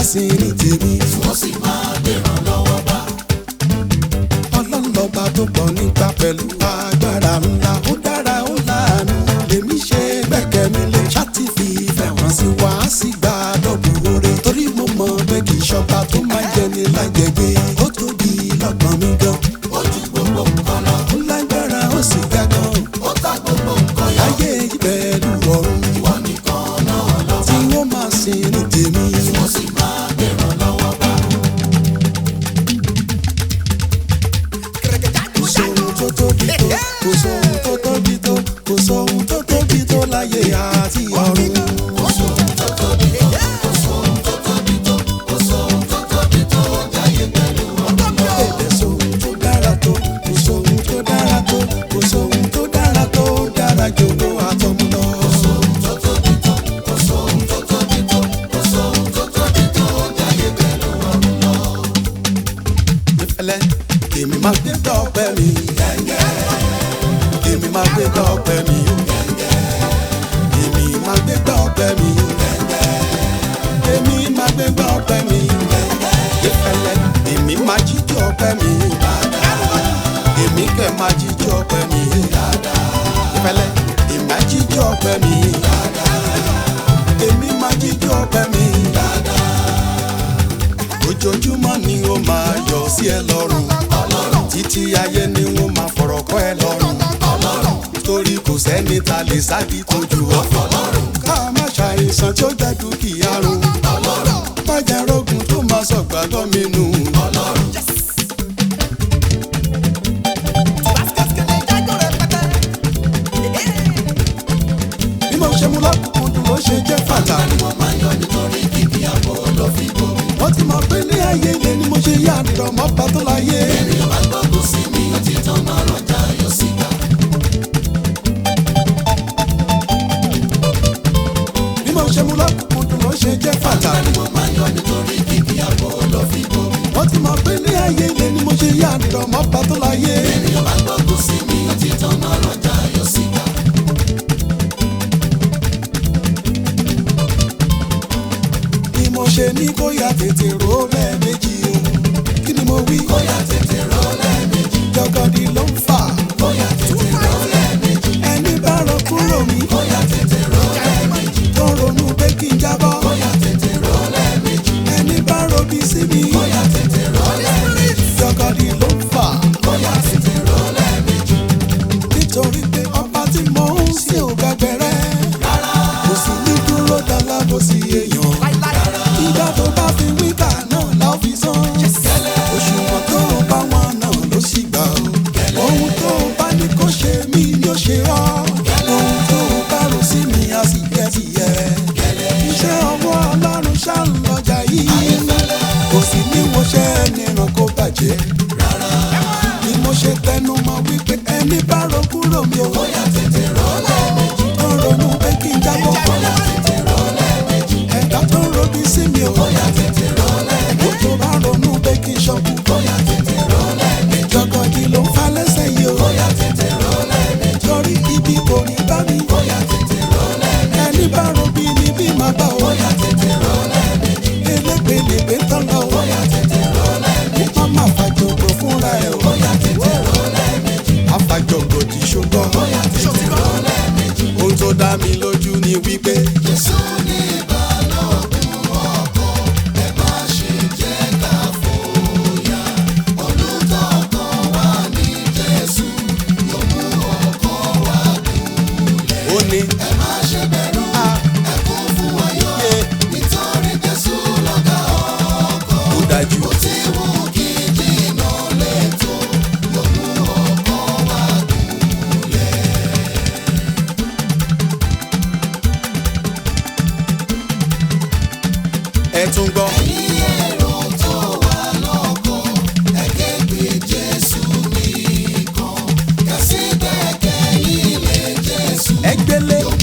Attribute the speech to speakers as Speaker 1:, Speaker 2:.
Speaker 1: sin ní tèmi.
Speaker 2: wọ́n sì máa gbèrán lọ́wọ́ bá.
Speaker 1: ọlọ́run lọ́ba tó pọ̀ nípa pẹ̀lú agbára ńlá ó dára ó láàánú lèmi ṣe gbẹ́kẹ̀ mi lé ṣáàtì fi ìfẹ́ hàn sí wa á sì gba dọ́bù oore torí mo mọ̀ pé kì í ṣọba tó máa jẹ ní lájẹgbé ó tóbi lọ́gbọ̀n mi gan
Speaker 2: ó ju gbogbo nǹkan lọ.
Speaker 1: ó lágbára ó sì ga gan
Speaker 2: ó ta gbogbo nǹkan yọ.
Speaker 1: ayé pẹ̀lú ọ̀run
Speaker 2: ìwọ nìkan náà lọ.
Speaker 1: tí wọ́n máa sin ní tèmi.
Speaker 2: wọ́n sì máa gbèrán lọ́wọ́ bá.
Speaker 1: kò sóhun tó tóbi tó kò sóhun tó tóbi tó kò sóhun tó tóbi tó láyé àti ọ̀run.
Speaker 2: kò sóhun tó tóbi tó. kò sóhun tó tóbi tó. kò sóhun tó tóbi tó. jáyé pẹ̀lú ọ̀run lọ.
Speaker 1: Èdè sóhun tó dára tó, kò sóhun tó dára tó, kò sóhun tó dára tó, dára jòkó àtọmú lọ.
Speaker 2: kò sóhun tó tóbi tó. kò sóhun tó tóbi tó. kò sóhun tó tóbi tó. jáyé pẹ̀lú ọ̀run lọ.
Speaker 1: Ìfẹ́lẹ́, èmi máa gbé dọ́pẹ́ mi. Èmi máa gbé dọ́pẹ́ mi. Èmi máa gbé dọ́pẹ́ mi. Èmi máa gbé dọ́pẹ́ mi. Ìfẹ́lẹ́, èmi máa jíjọ ọpẹ́ mi. Èmi kẹ̀ máa jíjọ ọpẹ́ mi. Ìfẹ́lẹ́, èmi máa jíjọ ọpẹ́ mi. Èmi máa jíjọ ọpẹ́ mi ojoojúmọ́ ni ó máa yọ sí ẹ lọ́rùn títí ayé ni wọ́n máa fọ̀rọ̀ kọ́ ẹ lọ́rùn torí kò sẹ́ni ta lè sáàdì tójú ọ ká má ṣàìsàn tí ó jẹ́ dúkìá run má jẹ́ rógun tó máa sọ gbàgbọ́ mi nù. bí mo ṣe mú lọ́kùnkúndùn ló ṣe jẹ́ pàtàkì.
Speaker 2: mo máa yọ nítorí kìkì àbò ló fi bomi.
Speaker 1: wọ́n ti mọ̀ pé ní ayé ilé ni mo ṣe yá àdìrọ̀ mọ́ bá tó láyé.
Speaker 2: ènìyàn bá gbọ́dọ̀ sí mi ó ti tán náà rọjà yọ síta.
Speaker 1: bí mo ṣe mú lọ́kùnkúndùn ló ṣe jẹ́ pàtàkì.
Speaker 2: mo máa yọ nítorí kìkì àbò ló fi bomi.
Speaker 1: wọ́n ti mọ̀ pé ní ayé ilé ni mo ṣe yá àdìrọ̀ mọ́ bá tó láyé.
Speaker 2: ènìyàn bá gbọ́dọ̀ sí mi ó ti tán náà rọjà yọ síta.
Speaker 1: ni mo ṣe ní bóyá tètè rò lẹ́ẹ̀mejì o. kí ni mo wí?
Speaker 2: bóyá tètè rọ lẹ́ẹ̀mejì.
Speaker 1: jọgọdì ló ń fà.
Speaker 2: bóyá tètè rọ lẹ́ẹ̀mejì.
Speaker 1: ẹni bá rọ kúrò mi.
Speaker 2: bóyá tètè rọ lẹ́ẹ̀mejì.
Speaker 1: tó ronú pé kí n jábọ́.
Speaker 2: bóyá tètè rọ lẹ́ẹ̀mejì.
Speaker 1: ẹni bá robi sí mi.
Speaker 2: bóyá tètè rọ lẹ́ẹ̀mejì.
Speaker 1: jọgọdì ló ń fà.
Speaker 2: bóyá tètè rọ lẹ́ẹ̀mejì.
Speaker 1: nítorí pé ọba tí mo ń sìn ò gbàgbẹ́rẹ́. kò sì ní dúró dọ́là bó sì èèyàn. ìgbà tó bá fi wíkà náà la ó fi san. òṣùwọ̀n tó o bá wọn náà ló sì gbà ó. ohun tó o bá ní kó ṣe mí ni ó ṣe ọ́. ohun tó o bá rò sí mi á sì jẹ́ tìyẹ. iṣẹ́ ọwọ́ ọlọ́run ṣá ń lọ́jà yìí. kò sì ní wo ṣẹ́ ẹni ràn kó bàjẹ́. ni mo ṣe tẹnu mọ́ wípé ẹni bá ro kúrò mi ò.
Speaker 2: bóyá tètè rọ lẹ́ẹ̀mejì.
Speaker 1: tó ronú pé kí n jábọ́.
Speaker 2: bóyá tètè rọ lẹ́ẹ̀mejì.
Speaker 1: ẹ̀dá tó ń robi sí mi ò.
Speaker 2: bóyá tètè rọ lẹ́ẹ̀mejì.
Speaker 1: Ó tó bá ronú pé kí n ṣọ́kù.
Speaker 2: bóyá tètè rọ lẹ́ẹ̀mejì.
Speaker 1: Jọ̀gọ̀dì ló ń fa lẹ́sẹ̀ yìí o.
Speaker 2: bóyá tètè rọ lẹ́ẹ̀mejì.
Speaker 1: Torí ibi kò ní bá mi.
Speaker 2: bóyá tètè rọ lẹ́ẹ̀mejì.
Speaker 1: Ẹni bá robi ni bí máa bá o.
Speaker 2: bóyá tètè rọ lẹ́ẹ̀mejì.
Speaker 1: Elépelépé tán lọ o.
Speaker 2: bóyá tètè rọ lẹ́ẹ̀mejì.
Speaker 1: Wọ́n máa fàjọgbò fúnra ẹ̀ o.
Speaker 2: bóyá tètè rọ lẹ́ẹ̀mejì.
Speaker 1: Àfàjọgbò ti ṣùgbọ́n.
Speaker 2: bóyá tètè rọ lẹ́ẹ̀mejì.
Speaker 1: Ohun tó dá mi lójú ni wípé.
Speaker 2: Jésù ní ìbálòpọ̀ ọkọ̀ ẹ má ṣe jẹ́ ká fòyà. Olùtọ́kọ̀ wa ní Jésù yóò mú ọkọ̀ wa
Speaker 1: Ó ní.
Speaker 2: ẹ má ṣe bẹ̀rù ẹ kún fún ayọ̀
Speaker 1: Yé.
Speaker 2: nítorí Jésù lọ̀gá ọkọ̀.
Speaker 1: Ó dájú.
Speaker 2: Bó ti wù kí jìnnà létò yóò mú ọkọ̀ wa gúnlẹ̀.
Speaker 1: Ẹ tún gbọ́.
Speaker 2: Ẹ̀yin èrò tó wà lọ́kọ̀, ẹ ké pe Jésù nìkan. Kẹ̀sí gbẹ́kẹ̀yìn lé Jésù.
Speaker 1: Ẹ gbélé.
Speaker 2: Yóò